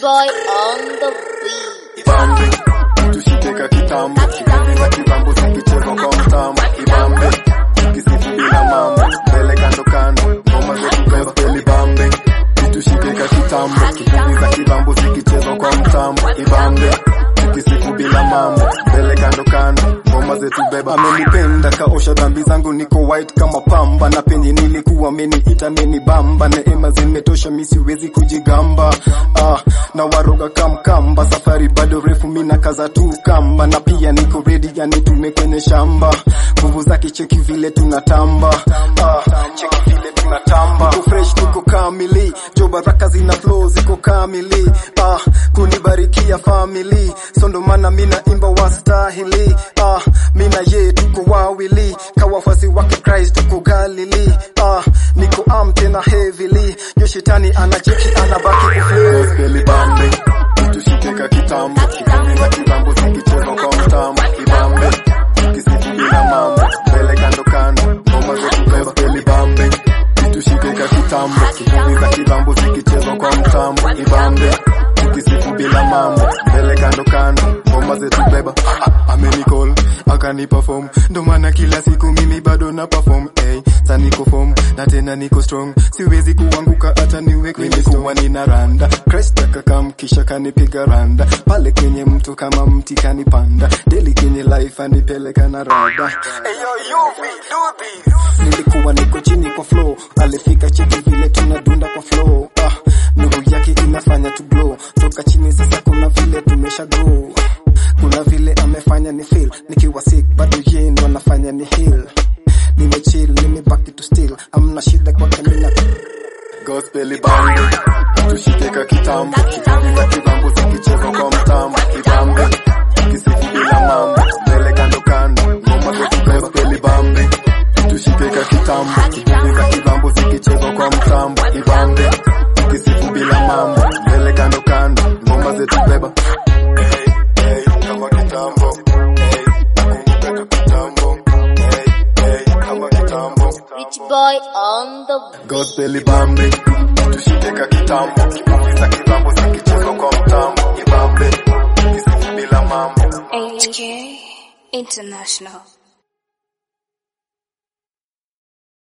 boy on the beat. Ibambe, tushike ka kitambo, kitambi za kibambo zikichezwa kwa mtambo. Ibambe, kisifu bila mambo, mbele kando kando, ngoma zetu gospel. Ibambe, tushike ka kitambo, kitambi za kibambo zikichezwa kwa mtambo. Ibambe, kisifu bila mambo, mbele kando kando, ngoma zetu beba. Amenipenda kaosha dhambi zangu, niko white kama pamba, na penye nilikuwa ameniita amenibamba, neema zimetosha, mi siwezi kujigamba. Ah, na waroga kamkamba, safari bado refu, mina kaza tu kamba, na pia niko ready, yani tume kwenye shamba, nguvu zake cheki vile tunatamba. Ah, cheki vile tunatamba, niko fresh, niko kamili, jo baraka zina flow ziko kamili. Ah, kunibarikia family, so ndo maana mina imba wastahili. Ah, mina ye tuko wawili, kawafasi wake Christ tuko Galili. Ah, niko am tena heavily, yo shetani anacheki anabaki kuflow. Gospel bambe, tushike ka kitambo, kitambi za kibambo zikichezwa kwa mtambo. Ibambe, kisifu bila mambo, mbele kando kando, ngoma zetu gospel bambe, tushike ka kitambo, kitambi za kibambo zikichezwa kwa mtambo. Ibambe, kisifu bila mambo, mbele kando kando, ngoma zetu beba. Ah, amenicall akanipa form, ndo maana kila siku mimi bado na perform. Hey, sa niko form na tena niko strong, siwezi kuanguka hata niwe kwenye kuwa nina randa. Christ akakam kisha kanipiga randa, pale kwenye mtu kama mti kanipanda, daily kwenye life anipeleka na rada. Hey, yo, Yuvi, do this. Nilikuwa niko chini kwa flow, alifika cheki vile tunadunda kwa flow. Ah, nuru yake inafanya tu glow, toka chini sasa kuna vile tumesha grow kuna vile amefanya ni feel nikiwa sick bado yeye ndo anafanya ni heal nimechill nimebaki to still amna shida kwake mina gospel bambe tushike ka kitambo kitambi za kibambo zikichezwa kwa mtambo kibambe kisifu bila mambo mbele kando kando ngoma zetu gospel bambe tushike ka kitambo kitambi za kibambo zikichezwa kwa mtambo kibambe kisifu bila mambo mbele kando kando ngoma zetu beba hey, hey, kama kitambo hey, nakumbuka tu kitambo hey, hey, kama kitambo Rich boy on the beat. gospel bambe tushike ka kitambo kitambi za kibambo zikichezwa kwa mtambo ibambe kisifu bila mambo HK International.